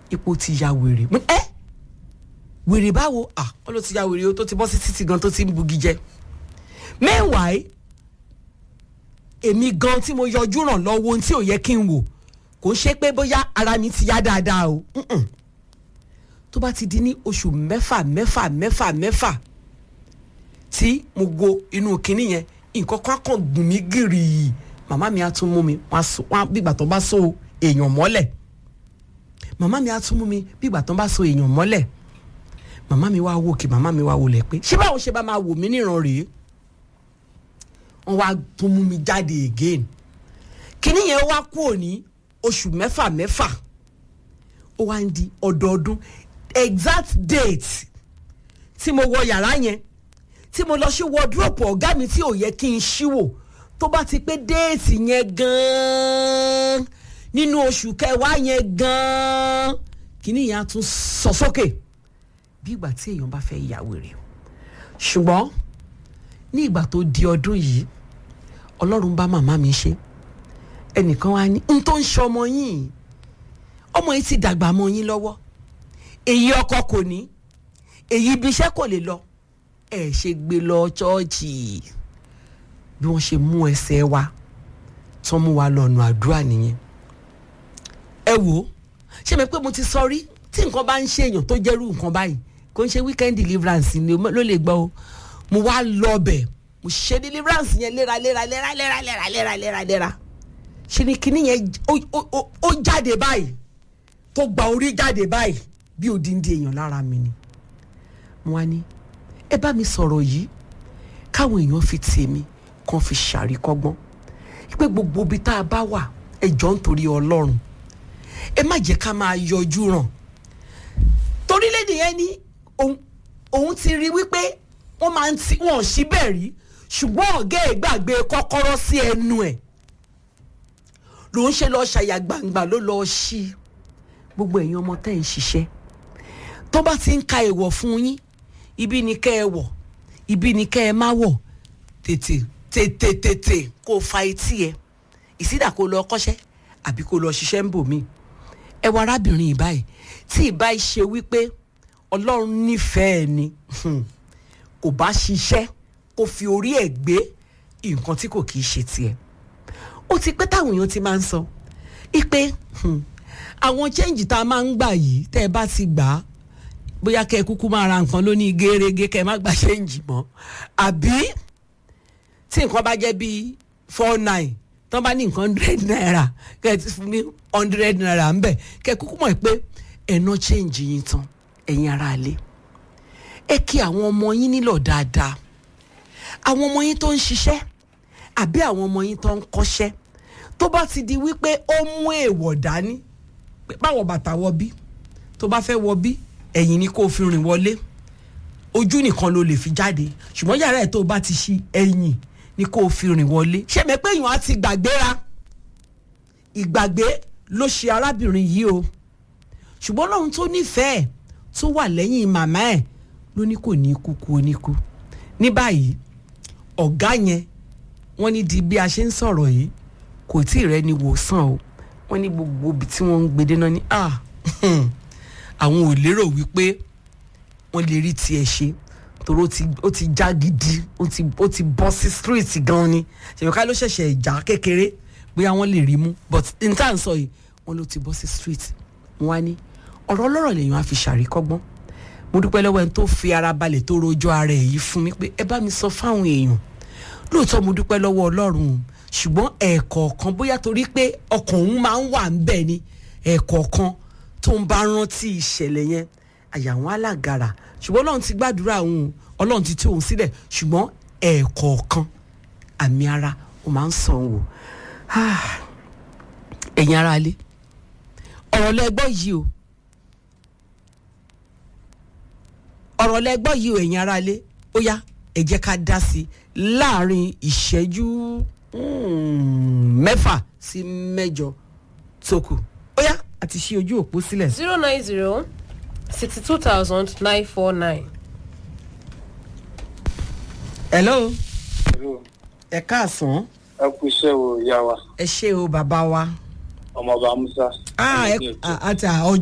ipò ti ya wèrè mo ní, ẹ wèrè báwo à wọn ló ti ya wèrè o tó ti bọ́ sí títì gan tó ti ń bugi jẹ meanwhile èmi gan tí mo yọjú ràn lọ́wọ́ ohun tí ò yẹ kí n wò kò ń ṣe pé bóyá ara mi ti yá dáadáa o Mm-mm. tó bá ti di ní oṣù mẹ́fà mẹ́fà mẹ́fà mẹ́fà tí mo go inú kinní yẹn nǹkan kan kàn gùn mí gìrì màmá mi á tún mú mi wọn á so wọn á bí ìgbà tó bá so èèyàn mọ́lẹ̀ màmá mi á tún mú mi bí ìgbà tó bá so èèyàn mọ́lẹ̀ màmá mi wá wò kí màmá mi wá wò lẹ̀ pé ṣé báwo ṣe bá máa wò mí níran rèé wọ́n wá tún mú mi jáde again kíní yẹn wá kúrò ní oṣù mẹ́fà mẹ́fà ó wá ń di ọdọọdún exact date tí mo wọ yàrá yẹn tí mo lọ sí wardrobe ọ̀gá mi tí ò yẹ kí n ṣíwò tó bá ti pé déètì yẹn gan-an nínú oṣù kẹwàá yẹn gan-an kíní yẹn á tún sọ sókè bí ìgbà tí èèyàn bá fẹ́ ya wèrè ṣùgbọ́n ní ìgbà tó di ọdún yìí ọlọ́run bá màmá mi ṣe ẹnìkan wá ní n tó ń ṣe ọmọ yìí ọmọ yìí ti dàgbà mọ́ yín lọ́wọ́ èyí ọkọ kò ní èyí ibi iṣẹ́ kò lè lọ ẹ ṣe gbé lọ ṣọ́ọ̀ṣì bí wọ́n ṣe mú ẹsẹ̀ wa tán mú wa lọ́nà àdúrà nìyẹn ẹ wò ó ṣé mi pé mo ti sọ rí tí nǹkan bá ń ṣe èèyàn tó jẹ́rú nǹkan báyìí kò ń ṣe weekend deliverance ni ló lè gbọ́ o mo wá lọ bẹ̀ mo ṣe deliverance yẹn léra léra léra léra léra léra léra léra ṣe ni kinní yẹn ó- ó ó- ó jáde báyìí tó gba orí jáde báyìí bí odindi èèyàn lára mi ni mo wá ní ẹ bá mi sọ̀rọ̀ yìí káwọn èèyàn fi tèmi kan fi ṣàríkọ́gbọ́n pé gbogbo ibi tá a bá wà ẹ jọ ń torí ọlọ́run ẹ má jẹ́ ká máa yọjú ràn torílẹ̀-èdè yẹn ní òun- òun ti rí wípé wọ́n máa ń ti wọ́n sí bẹ́ẹ̀ rí ṣùgbọ́n ọ̀gá ẹ̀ gbàgbé kọ́kọ́rọ́ sí ẹnu ẹ̀ ló ń ṣe lọ́ọ́ ṣàyà gbangba ló lọ́ọ́ ṣí gbogbo ẹ̀yin ọmọ tẹ́ ẹ̀ ń ṣiṣẹ́ tó bá ti ń ka èèwọ̀ fún yín ibi ni kẹ́ ẹ wọ̀ ibi ni kẹ́ ẹ má wọ̀ tètè tètè tètè kó o fa etí ẹ ìsídà kó o lọ kọ́ṣẹ́ àbí kó o lọ ṣiṣẹ́ ń bò mí ẹ wọ arábìnrin yìí báyìí tí ìbá yìí ṣe wípé ọlọ́run nífẹ̀ẹ́ ni hmm, kò bá ṣiṣẹ́ kó fi orí ẹ̀ gbé nǹkan tí kò kì í ṣe tiẹ̀ ó ti pẹ́ táwọn èèyàn ti máa ń sọ ipe hmm, àwọn chẹ́ǹjì tá a máa ń gbà yìí tẹ́ ẹ bá ti gbà á bóyá kẹ́ ẹ kúkú máa ra nǹkan lóní gẹ́rẹ́gẹ́ kẹ́ ẹ má gbà chẹ́ǹjì mọ́ àbí tí nǹkan bá jẹ́ bíi four nine tán bá ní nǹkan hundred naira kẹ́ ẹ ti fún mi hundred naira ń bẹ̀ kẹ́ ẹ kúkú mọ̀ pé ẹ̀nà chẹ́ǹjì yín tán ẹ̀yin ará ilé ẹ kí àwọn ọmọ yín nílò dáadáa àwọn ọmọ yín tó ń ṣiṣẹ́ àbí àwọn ọmọ yín tó ń kọ́ṣẹ́ tó bá ti di wípé ó mú èèwọ̀ dání pé báwo bàtà wọ bí tó bá fẹ́ wọ bí ẹ̀yìn ni kó o fi rìn wọlé ojú nìkan ló lè fi jáde ṣùgbọ́n yàrá ẹ̀ tó o bá ti ṣí ẹ̀yìn ni kó o fi rìn wọlé ṣé mi pé èèyàn á ti gbàgbéra ìgbàgbé ló ṣe arábìnrin yìí o ṣùgbọ́n lóhun tó nífẹ̀ẹ́ tó wà lẹ́yìn màmá ẹ̀ ló ní kò ní kú kú oníkú ní báyìí ọ̀gá yẹn wọ́n ní di bí a ṣe ń sọ̀rọ̀ yìí kò tí ì rẹ́ni wòsàn o wọ́n ní gbogbo ibi tí wọ́n ń gbede náà ní ah àwọn ò lérò wípé wọ́n lè rí tiẹ̀ ṣe torí ó ti ó ti já gidi ó ti ó ti bọ́ sí street gan ni ṣèwọ́ká ló ṣẹ̀ṣẹ̀ já kékeré bóyá wọ́n lè rí mú but n tá à ń sọ yìí wọ́n ló ti bọ́ sí street mo wá ní ọ̀rọ̀ ọlọ́rọ̀ lèèyàn á fi ṣàríkọ́gbọ́n mo dúpẹ́ lọ́wọ́ ẹni tó fi ara balẹ̀ tó rojọ́ ara ẹ̀ yìí fún mi pé ẹ bá mi sọ fáwọn èèyàn lóòótọ́ mo dúpẹ́ lọ́wọ́ ọlọ́run o ṣùgbọ́n ẹ̀ẹ̀kọ̀ọ̀kan bóyá torí pé ọkàn òun máa ń wà ń bẹ̀ ni ẹ̀ẹ̀kọ̀ọ̀kan tó ń bá rántí ìṣẹ̀lẹ̀ yẹn àyà wọn alágara ṣùgbọ́n ọlọ́run ti gbàdúrà òun ọlọ́run ti tú òun sílẹ̀ ṣùgbọ́n ẹ̀ẹ̀kọ̀ọ̀kan àmì ara ó máa ń sàn wò ẹ̀yin ara lé ọ̀rọ̀ lẹ́gbọ́ yìí o ọ̀rọ̀ lẹ́gbọ́ yìí o ẹ̀yin ara lé ó yá ẹ jẹ́ ká dá sí i láàrin ìṣẹ́jú mm, mẹ́fà sí mẹ́jọ tó kù ó yá àti ṣí ojú òpó sílẹ̀. zero nine zero sixty two thousand nine four nine. hello Hello. ẹ káàsán ẹ kú iṣẹ́ o ìyá wa ẹ ṣé o bàbá wa. ọmọọba musa. ah ẹ àti ọjọ́